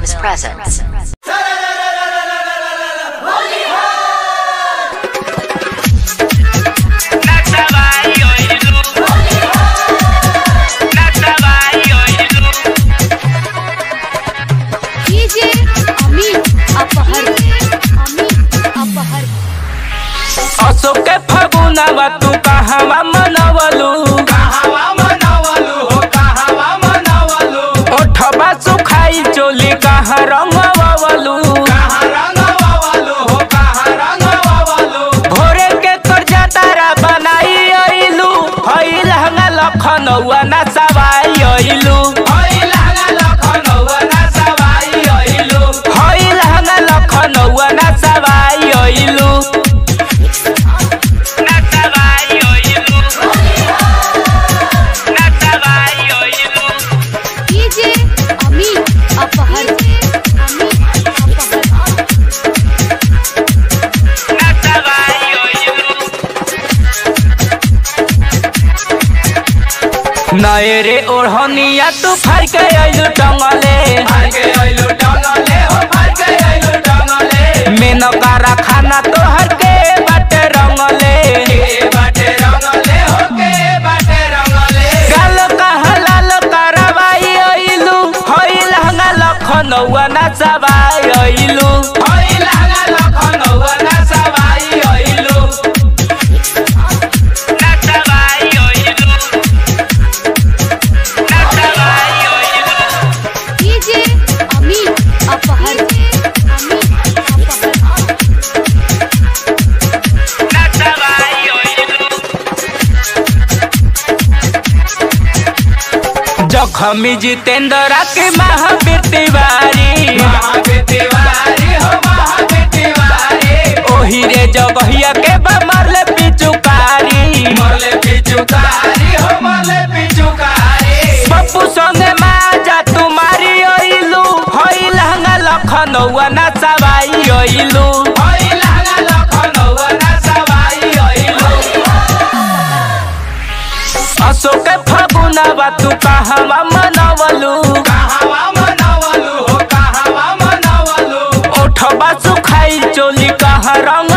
Films presents. DJ Amit अपहर अमित अपहर अशोक के फगुनावा तू कहवा मनवलू ओठबा सुखाई चोली कहाँ रंगवलू भोरे के कर्जा तारा बनाई अइलू हई लहंगा लखनऊआ ना सवाई अइलू हई लहंगा लखनऊआ ना सवाई अइलू ना सवाई अइलू ना सवाई अइलू डीजे अमित अपहर अमित अपहर ना सवाई अइलू नए रे ओढ़निया तू फाड़ के अइलू टंगले मेनकारा खाना तोहर के बाटे रंगले गाल कहाँ लाल करवाई अइलू हई लहंगा लखनऊआ ना सवाई अइलू ना सवाई अइलू ना सवाई अइलू डीजे अमित अपहर अमित अपहर ना सवाई अइलू जखमी जितेंद्र के महावीर तिवारी ओही रे जगहिया के बमरले पिचुकारी पप्पू संगे माजा तुम्हारी अइलू हई लहंगा लखनऊआ ना सवाई अइलू अशोक के फगुनावा तू कहवा मनवलू ओठबा सुखाई चोली कहाँ रंग